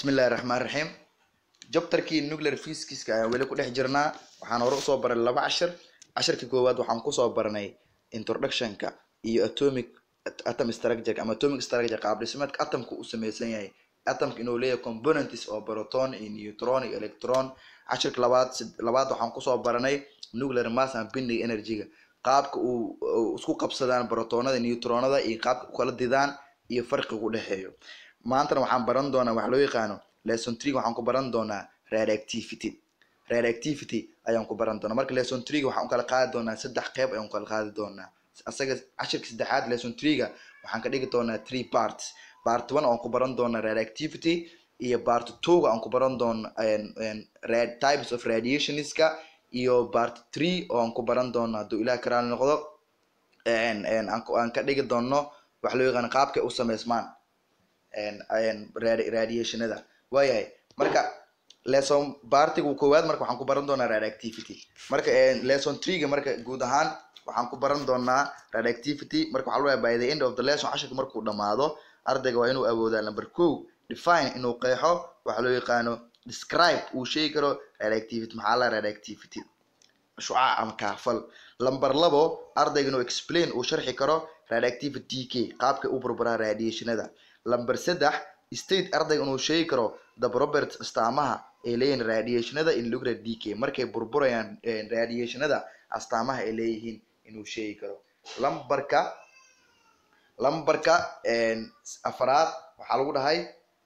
bismillahi raxmaan raxiim jabtarkii nuclear physics ayaan weli ku dhex jirnaa waxaan hore usoo baray laba cashir cashirka koowaad waxaan kusoo baranay introductionka iyo atomic atom structure ama atomic structure qaab dhismeedka atomka u sameysan yahay atomka inuu leeyahay components oo proton iyo neutron iyo electron cashirka labaad labaad waxaan kusoo baranay nuclear mass and binding energy-ga qaabka uu isku qabsadaan protonada neutronada iyo qaabka ukala didaan iyo farqiga u dhexeeyo maantana waxaan baran doonaa wax loo yaqaano lesson tree waxaan ku baran doonaa radioactivity radioactivity ayaan ku baran doonaa marka lesson tree waxaan u kala qaadi doonaa saddex qeyb ayaan u kala qaadi doonaa asaga cashirka saddexaad lesson tree-ga waxaan ka dhigi doonaa three parts part one aan ku baran doonaa radioactivity iyo part two-ga aan ku baran doona types of radiationska iyo part three oo aan ku baran doono hadduu ilaah karaal noqdo aan ka dhigi doono wax loo yaqaano qaabkay u sameysmaan radiationada waayahay marka lesson partiga koowaad marka waxaan ku baran doonaa radioactivity marka lesson three-ga marka guud ahaan waxaan ku baran doonaa radioactivity marka waxaa loo by the end of the lesson cashirka markuu dhamaado ardayga waa inuu awoodaa number ko define inuu qeexo waxa loo yaqaano describe uu sheegi karo radioactivity maxaa la radioactivity shucaac ama kaafal lamber labo ardayga inuu explain uu sharxi karo radioactivity k qaabkay u burburaa radiationada lamber saddex state ardayga inuu sheegi karo the properties astaamaha ay leeyihiin radiationada in nuclear d k markay burburayaan radiationada astaamaha ay leeyihiin inuu sheegi karo lambarka lambarka afaraad waxaa lagu dhahay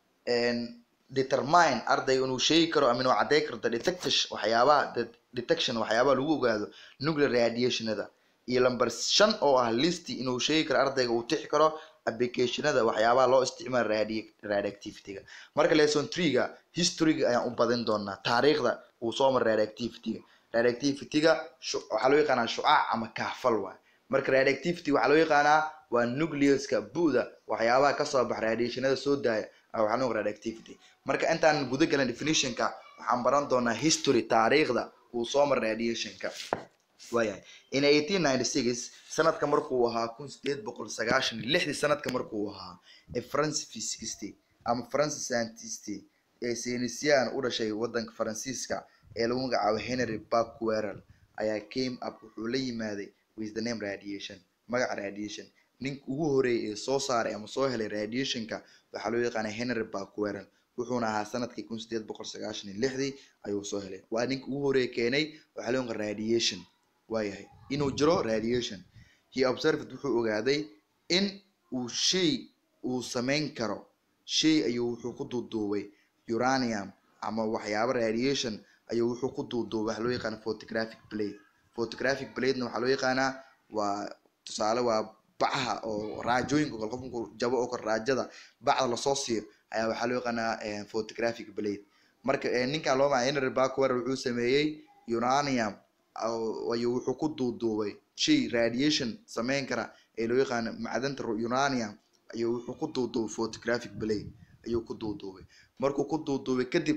determine ardayga inuu sheegi karo ama inuu cadday karto detectation waxyaabaha detection waxyaabaha lagu ogaado nuclear radiationada iyo lamber shan oo ah listy inuu sheegi karo ardayga uu tixi karo applicationada waxyaabaha loo isticmaalo radioactivity-ga marka lesson tree-ga history-ga ayaan u badin doonaa taariikhda uu soo mara radioactivity-ga radioactivity-ga waxaa loo yaqaanaa shucaac ama kaafal waay marka radioactivity waxaa loo yaqaanaa waa nucleuska bu'da waxyaabaha kasoo baxa radiationada soo daaya waxaa loo radioactivity marka intaan guda galan definitionka waxaan baran doonaa history taariikhda uu soo mara radiationka waayahay in eighteen ninety six sanadka markuu ahaa kun sideed boqol sagaashan iyo lixdii sanadka markuu ahaa ee france physicist ama france scientist ee saynisyahan u dhashay wadanka faransiiska ee lagu magacaabo henry becquerel ayaa came up wuxuu la yimaaday with the name radiation magaca radiation ninka ugu horeeyay ee soo saaray ama soo helay radiationka waxaa loo yaqaana henry becquerel wuxuuna ahaa sanadkii kun sideed boqol sagaashan iyo lixdii ayuu soo helay waa ninka ugu horeeya keenay waxaa loo yaqaan radiation waayahay inuu jiro radiation he observed wuxuu ogaaday in uu shay uu samayn karo shay ayuu wuxuu ku duuduubay uranium ama waxyaabo radiation ayuu wuxuu ku duuduubay waxa loo yaqaana photographic blade photographic bladena waxaa loo yaqaanaa waa tusaale waa bacaha oo raajooyinka kale qof markuu jabo oo kale raajada bacda lasoo siiyo ayaa waxaa loo yaqaanaa photographic blade marka ninkan loo maca henry becquerel wuxuu sameeyey uranium ayuu wuxuu ku duuduubay shay radiation sameyn kara ee loo yaqaano macdanta uranium ayuu wuxuu ku duuduubay photographic blade ayuu ku duuduubay markuu ku duuduubay kadib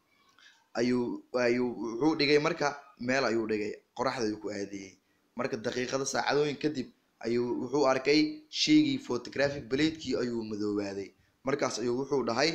ayuu ayuu wuxuu dhigay marka meel ayuu dhigay qoraxda ayuu ku aadiyey marka daqiiqada saacadooyin kadib ayuu wuxuu arkay shaygii photographic bladekii ayuu madoobaaday markaas ayuu wuxuu dhahay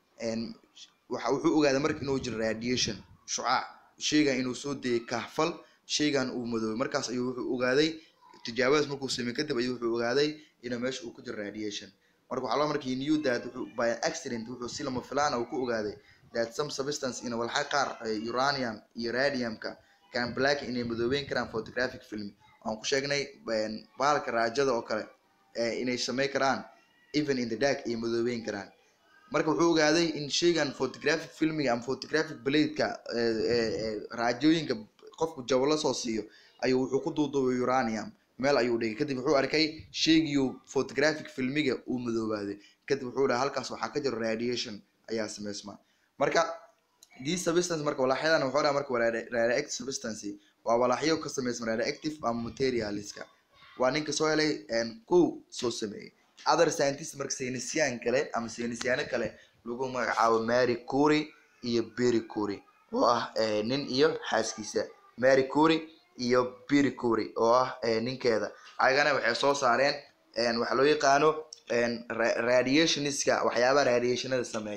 waxa wuxuu ogaaday marka inuu jiro radiation shucaac shaygan inuu soo dayay kahfal shaygan uu madoobay markaas ayuu wuxuu ogaaday tijaabadaas markuu sameey kadib ayuu wuxuu ogaaday inuu meesha uu ku jiro radiation marka waxaa loo markii new that wuxuu by an accident wuxuu si lama filaana uu ku ogaaday that some substance in walxa qaar uranium iyo radiumka can black inay madoobeyn karaan photographic film aan ku sheegnay bahalka raajada oo kale inay samey karaan even in the dark ay madoobeyn karaan marka wuxuu ogaaday in shaygan photographic filmiga ama photographic bladeka raajooyinka qofku jabo lasoo siiyo ayuu wuxuu ku duuduubay uranium meel ayuu dhigay kadib wuxuu arkay shaygiiu photographic filmiga uu madoobaaday kadib wuxuu dhaha halkaas waxaa ka jiro radiation ayaa sameysma marka these substance marka walaaxyadan wuxuu dhaha marka radioactive substance waa walaaxyo ka sameysma radioactive ama materialska waa ninka soo helay kow soo sameeyey other scientist marka saynisyahan kale ama saynisyaano kale lagu magacaabo mary cury iyo berry cury oo ah nin iyo xaaskiisa mary cury iyo berry cury oo ah ninkeeda ayagana waxay soo saareen waxa loo yaqaano radiationska waxyaabaha radiationada sameeya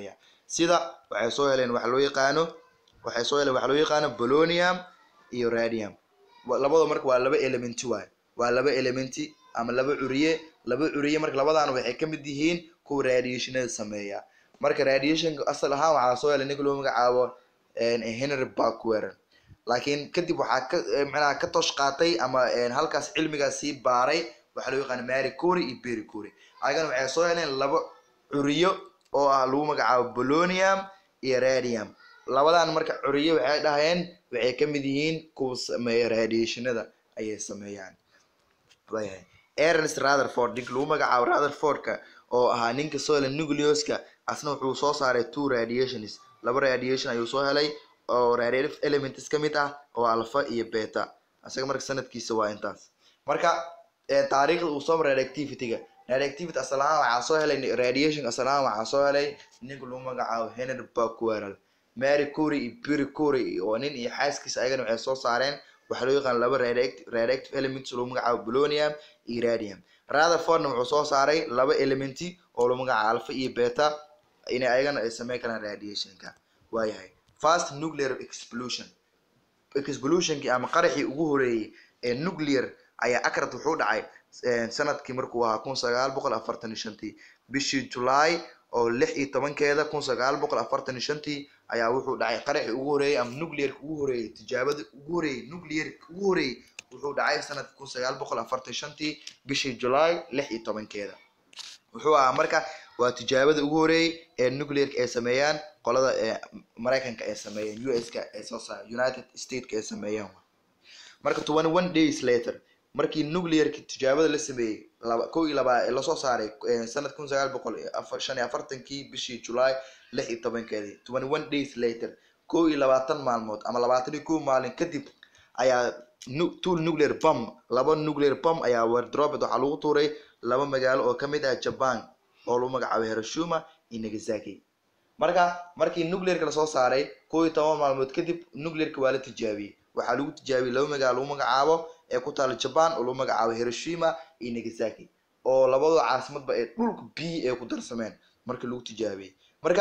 sida waxay soo heleen waxa loo yaqaano waxay soo heleen waxa loo yaqaano polonium iyo radium Wa- labada marka waa laba elementi waay waa laba elementi ama laba curiye laba curiye marka labadaan waxay ka mid yihiin kuwa radiationada sameeya marka radiationka asal ahaan waxaa soo helay ninka loo magacaabo een, henry bakweran laakiin kadib waxaa ka eh, macnaha ka tosh qaatay ama een, halkaas cilmigaas sii baaray waxaa loo yaqaana mary cory iyo berry cory ayagana waxay soo heleen laba curiyo oo ah lagu magacaabo polonium iyo radium labadan marka curiyo waxay dhahayeen waxay ka mid yihiin kuwa sameeya radiationada ayay sameeyaan waayahay ernest rutherford ninka lagu magacaabo rutherfordka oo ahaa ninka soo helay nucleuska asna wuxuu soo saaray two radiations laba radiation ayuu soo helay oo radiative elements ka mid ah oo alpha iyo beta isaga marka sanadkiisa waa intaas marka eh, taariikhda uu soo maray radioactivity-ga radioactivity asal ahaan waxaa soo helay radiation asal ahaan waxaa soo helay ninka lagu magacaabo henry becquerel mary cury iyo berry cury oo nin iyo xaaskiisa ayagana waxay soo saareen waxaa loo yaqaan laba radioact- radioactive elements oo lagu magacaabo polonium iyo radium rutherfordna wuxuu soo saaray laba elementi oo lagu magacaabo alpha iyo beta inay ayagana ay sameyn karaan radiationka waayahay fast nuclear explosion explosionkii ama qaraxii ugu horeeyey ee nuclear ayaa akrad wuxuu dhacay eh, sanadkii markuu ahaa kun sagaal boqol afartan iyo shantii bishii july oo lix iyo tobankeeda kun sagaal boqol afartan iyo shantii ayaa wuxuu dhacay qaraxii ugu horeeyey ama nuclearka ugu horeeyey tijaabada ugu horeeyey nuclearka ugu horeeyey wuxuu dhacay sanadka kun sagaal boqol afartan iyo shantii bishii july lix iyo tobankeeda wuxuu ahaa marka waa tijaabada ugu horeeyey ee nuclearka ay sameeyaan qolada ee maraykanka ay sameeyeen us-ka ay soo saar united stateska ay sameeyeen marka twenty one days later markii nuclearka tijaabada la sameeyey laba kow iyo labaa ee lasoo saaray eh, sanad kun sagaal boqol iyo afar- shan iyo afartankii bishii july lix iyo tobankeedii twenty one days later kow iyo labaatan maalmood ama labaatan iyo kow maalin kadib ayaa nu- two nuclear bomb laba nuclear bomb ayaa wardrobet waxaa lagu tuuray laba magaalo oo kamid ah japan oo lagu magacaabo hiroshima iyo nagasaki marka markii nuclearka lasoo saaray kow iyo toban maalmood kadib nuclearka waa la tijaabiyey waxaa lagu tijaabiyey laba magaalo lagu magacaabo ee ku taala japan oo lagu magacaabo hiroshima iyo nagasaki oo labadoo caasimadba ee dhulka biyi ay ku darsameen markii lagu tijaabiyey marka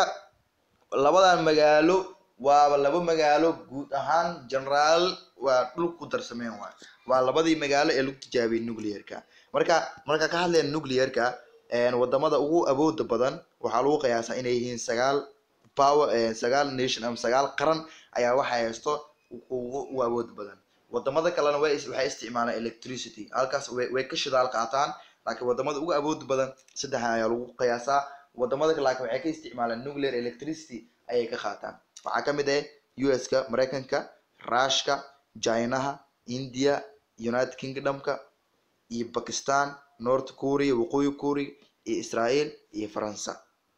labadan magaalo waaba laba magaalo guud ahaan generaal waa dhulka ku darsameen waay waa labadii magaalo ee lagu tijaabiyey nuclearka marka marka ka hadleen nuclearka een, wadamada ugu awooda badan waxaa lagu qiyaasaa inay yihiin sagaal power eh, sagaal nation ama sagaal qaran ayaa waxay haysto ugu ugu awood badan wadamada kalena way is- waxay isticmaalaan electricity halkaas way way ka shidaal qaataan laakiin wadamada ugu awood badan saddexan ayaa lagu qiyaasaa wadamada kale laakiin waxay ka isticmaalaan nuclear electricity ayay ka qaataan waxaa ka mid ah us-ka maraykanka rushka chinaha india united kingdomka iyo bakistan north korea waqooyi korea iyo israel iyo faransa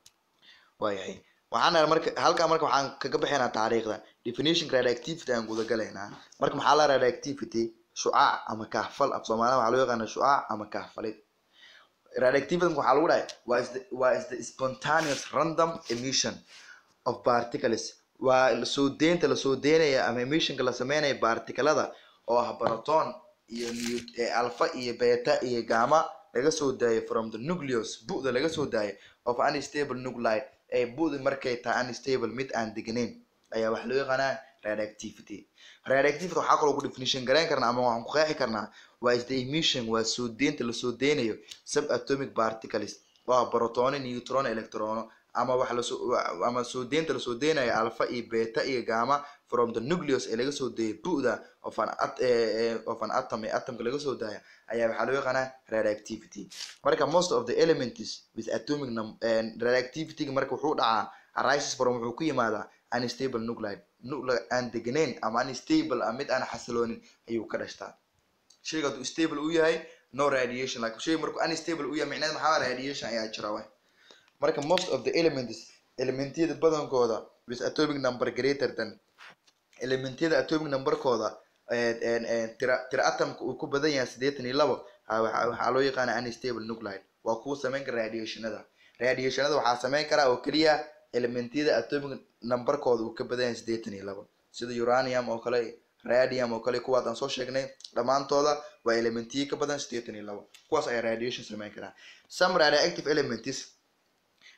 waayahay waxaan nahay marka halkaa marka waxaan kaga bixinaa taariikhda definition radioactivity aan guda galaynaa marka maxaa la radioactivity shucaac ama kahfal af soomaaliya waxaa loo yaqaana shucaac ama kahfalid radioactivity waxaa lagu dhahay waa is the, waa is the spontaneous random emission of particles waa soo deynta lasoo deynaya ama emissionka la sameynaya particulada oo ah proton iyo nu- eh, alpha iyo beta iyo gamma laga soo daayo from the nucleus bu'da laga soo daayo of unstable nuclide ee bu'da markay tahay unstable mid aan degnayn ayaa waxaa loo yaqaanaa radioactivity radioactivity waxaa kaloo ku definition garayn karnaa ama waxaan ku qeexi karnaa waa is the emission waa soo deynta lasoo deynayo subatomic particles waa protono neutron electrono ama wax lasoo ama soo deynta lasoo deynayo alpha iyo beta iyo gamma from the nucleus ee laga soo deeyay bu'da of an at eh, eh, of an atom ee atomka laga soo daaya ayaa waxaa loo yaqaanaa radioactivity marka most of the elements with atomic num eh, radioactivity marka wuxuu dhacaa arises from wuxuu ku yimaadaa unstable nuclide nuclide aan deganayn ama unstable ah mid aan xasiloonin ayuu ka dhashtaa shayga hadduu stable u yahay no radiation like shayga markuu unstable u yahay micnaheed maxaa waaye radiation ayaa jira waay marka most of the elements elementyada badankooda with atomic number greater than elementyada atomic numberkooda eh, eh, eh, tira tira atomka uu ku badan yahay siddeetan iyo labo ah, waxaa waxaa loo yaqaana unstable nuclide waa kuwa sameyn kara radiationada radiationada waxaa sameyn karaa oo keliya elementyada atomic numberkooda uu ka badan yahay siddeetan iyo labo sida uranium oo kale radium oo kale kuwaas aan soo sheegnay dhammaantooda waa elementiyo ka badan siddeetan iyo labo kuwaas ayaa radiation sameyn karaa some radioactive elements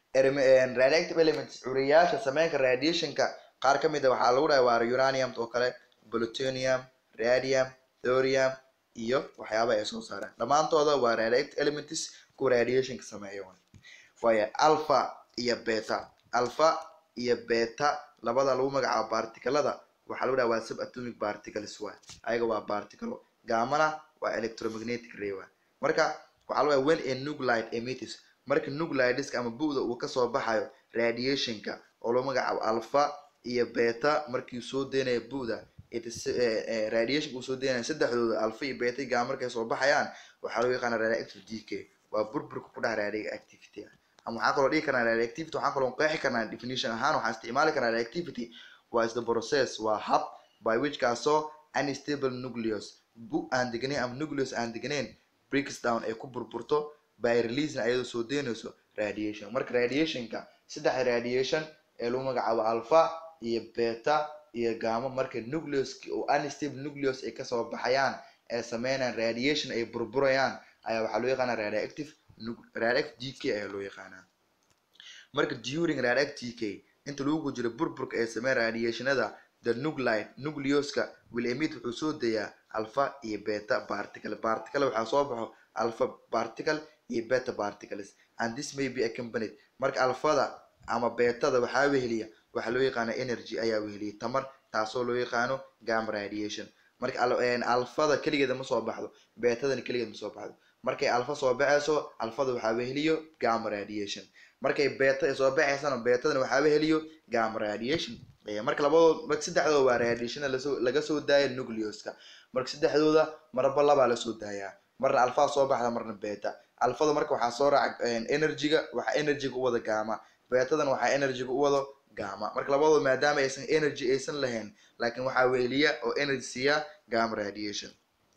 Erm- radioactive elements curiyaasha sameynka radiationka qaar ka mid a waxaa lagu dhahay waa uranium oo kale plutonium radium thorium iyo waxyaaba ay soo saaraan dhammaantooda waa radioactive elements kuwa radiationka sameeya waay. waayo alpha iyo beta alpha iyo beta labada lagu magacaabo partikelada waxaa lagu dhaha waa subatomic particles waay ayaga waa particle gamana waa electromagnetic ray waay marka waxaa lagu dhaha when a nuclide emits marka nuclideska ama bu'da uu kasoo baxayo radiationka oo lagu magacaabo alpha iyo beta markii soo deynayo bu'da it is, eh, eh, radiation uu soo deynayo saddexdooda alpha iyo beta iyo gamma markay soo baxayaan waxaa loo yaqaana radioactive decay waa burburka ku dhex radioactivity ama waxaan kaloo dhihi karnaa radioactivity waxaan kaloo qeexi karnaa definition ahaan waxaan isticmaali karnaa radioactivity waa is the process waa hab by which kaasoo unstable nucleus bu aan deganayn ama nucleus aan deganayn breaks down ay ku burburto by releasing ayadoo soo deynayso radiation marka radiationka saddex radiation ee lagu magacaabo alpha iyo beta iyo gamma marka nucleus oo unstable nucleus ay kasoo baxayaan ee sameynayaan radiation ay burburayaan ayaa waxaa loo yaqaanaa radioactive nu- radioactive decay ayaa loo yaqaanaa marka during radioactive decay inta lagu jiro burburka ee sameyn radiationada the nuclide nucleuska will emit wuxuu soo dayaa alpha iyo beta particle particle waxaa soo baxo alpha particle iyo beta particles and this may be accompanied marka alfada ama betada waxaa weheliya waxaa loo yaqaana energy ayaa weheliya tamar taasoo loo yaqaano gamma radiation marka al- een, alfada keligeeda ma soo baxdo betadana keligeed ma soo baxdo markay alfa soo baxayso alfada waxaa weheliyo gamma radiation markay beta ay soo baxaysana betadana waxaa weheliyo gamma radiation Eh, marka labadood marka saddexdooda waa radiation lasoo laga soo daaya nucleuska marka saddexdooda marba labaa lasoo daayaa marna alfa soo baxda marna beta alfada marka waxaa soo raaca een, energy-ga waxaa energy-ga u wada gamma betadana waxaa energy-ga u wado gamma marka labadooda maadaama aysan energy aysan lahayn laakiin waxaa weheliya oo energy siiya gamma radiation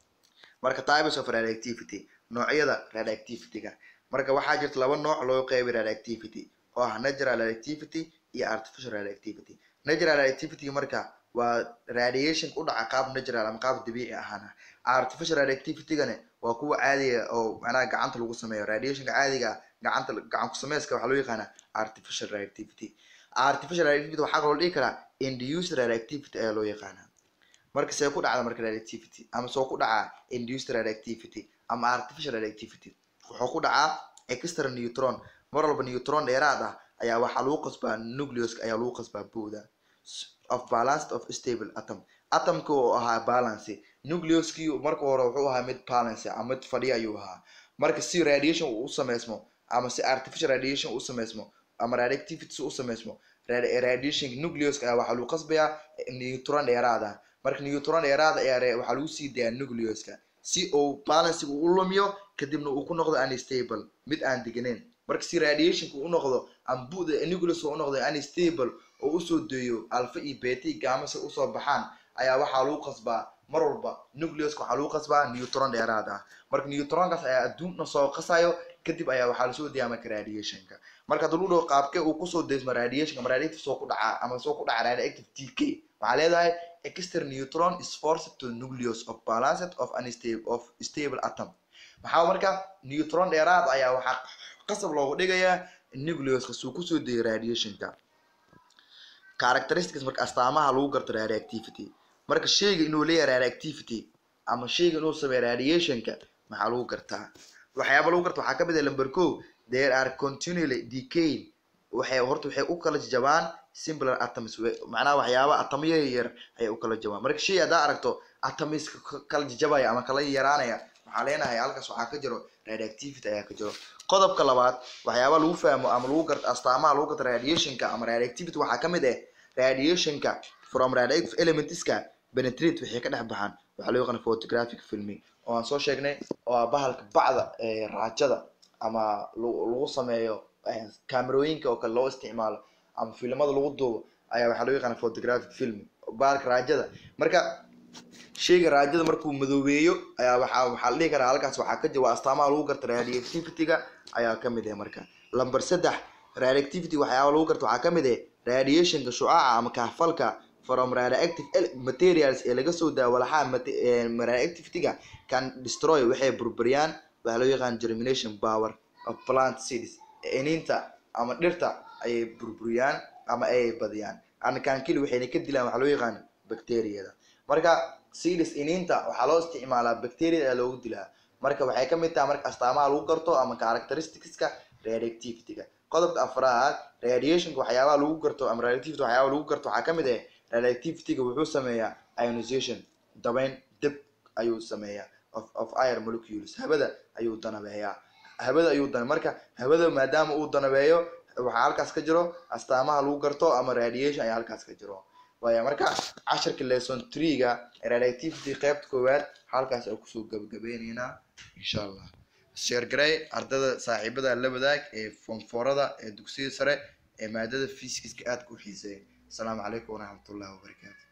marka types of radioactivity noocyada radioactivity-ga marka waxaa jirta laba nooc loo qeybay radioactivity oo ah natural radioactivity iyo artificial radioactivity natural radioactivity marka waa radiation u dhaca qaab natural ama qaab dabiici ahaan ah artificial radioactivity-gane waa kuwa caadiga oo macnaha gacanta lagu sameeyo radiationka caadiga ah gacanta gacan ku sameyska waxaa loo yaqaanaa artificial radioactivity artificial radioactivity waxaa kaloo dhihi karaa induced radioactivity ayaa loo yaqaanaa marka see ku dhacda marka radioactivity ama soo ku dhacaa induced radioactivity ama artificial radioactivity wuxuu ku dhacaa extra neutron mar walba neutron dheeraad ah ayaa waxaa lagu qasbaa nucleuska ayaa lagu qasbaa buuda of balanced of stable atom atomka oo ahaa balance nucleuskii marka hore wuxuu ahaa mid balance ama mid fadhiya ayuu ahaa marka si radiation uu u sameysmo ama si artificial radiation uu u sameysmo ama radioactivity u sameysmo radi- radiation nucleuska ayaa waxaa lagu qasbayaa neutron dheeraad ah marka neutron dheeraad ayaa re- waxaa lagu sii dayaa nucleuska si uu balancega u lumiyo kadibna uu ku noqdo unstable mid aan deganayn marka si radiationka u noqdo ama bu'da nucleuska u noqdo unstable oo usoo deeyo alpha iyo beta iyo gamma si usoo baxaan ayaa waxaa lagu qasbaa mar walba nucleuska waxaa lagu qasbaa neutron dheeraad ah marka neutronkaas ayaa adduunna soo qasayo kadib ayaa waxaa lasoo deeyaa marka radiationka marka hadii lagu dhaho qaabkee uu kusoo deysmo radiationka ama radioactive soo ku dhacaa ama soo ku dhaca radioactive decay waxaa leedahay extra neutron is forced to nucleus of balanced of unstable of stable atom maxaa marka neutron dheeraad ayaa waxaa qasab loogu dhigayaa nucleuska suu kusoo deeyo radiationka characteristics marka astaamaha lagu garto radioactivity marka sheyga inuu leeyahay radioactivity ama sheyga inuu sameeyo radiationka maxaa lagu gartaa waxyaaba lagu garta waxaa kamid ah number ko there are continually decaying waxay horta waxay u kala jabaan simpler atoms we- macnaha waxyaaba atamyo yar ayay u kala jabaan marka shay haddaa aragto atoms ka- kala jajabaya ama kala yaraanaya waxaa leenahay halkaas waxaa ka jiro radioactivity ayaa ka jiro qodobka labaad waxyaaba lagu fahmo ama lagu garto astaamaha lagu garto radiationka ama radioactivity waxaa kamid ah radiationka from radioactive elementska penetrate waxay ka dhex baxaan waxaa loo yaqaana photographic filming oo aan soo sheegnay oo ah bahalka bacda ee raajada ama lagu lagu sameeyo eh, kaamerooyinka oo kale loo isticmaalo ama filimada lagu duubo ayaa waxaa loo yaqaana photographic filming bahalka raajada marka sheyga raajada markuu madoobeeyo ayaa waxaa waxaa la dhihi karaa halkaas waxaa ka jira waa astaamaha lagu garta radioactivity-ga ayaa kamid ah marka lamber saddex radioactivity waxyaaba lagu garta waxaa kamid ah radiationka shucaaca ama kahfalka from radioactive ele- materials ee laga soo daa walaxaha mate- ee radioactivity-ga can destroy waxay burburiyaan waxaa loo yaqaan germination power of plant seeds iniinta ama dhirta ayay burburiyaan ama ayay badiyaan anakankili waxayna ka dilaan waxaa loo yaqaan bacteriyada marka silis iniinta waxaa loo isticmaalaa bacteriada ayaa loogu dilaa marka waxay kamid tahay marka astaamaha lagu garto ama characteristicska radioactivity-ga qodobka afraad radiationka waxyaabaha lagu garto ama radioactivity waxyaabaha lagu garto waxaa kamid ah radioactivity-ga wuxuu sameeyaa ionization dabayn dib ayuu sameeyaa of of air molecules habada ayuu danabeeyaa habada ayuu dana marka habada maadaama uu danabeeyo waxaa halkaas ka jiro astaamaha lagu garto ama radiation ayaa halkaas ka jiro waaya marka casharka lesson three-ga radioactivity qeybta koowaad halkaas aan kusoo gabagabeyneynaa insha allah sheer garay ardada saaxiibada la wadaag ee fonforada ee dugsiyada sare ee maadada physics-ka aadka u xiiseeya asalaamu calaykum waraxmatullahi wabarakaatu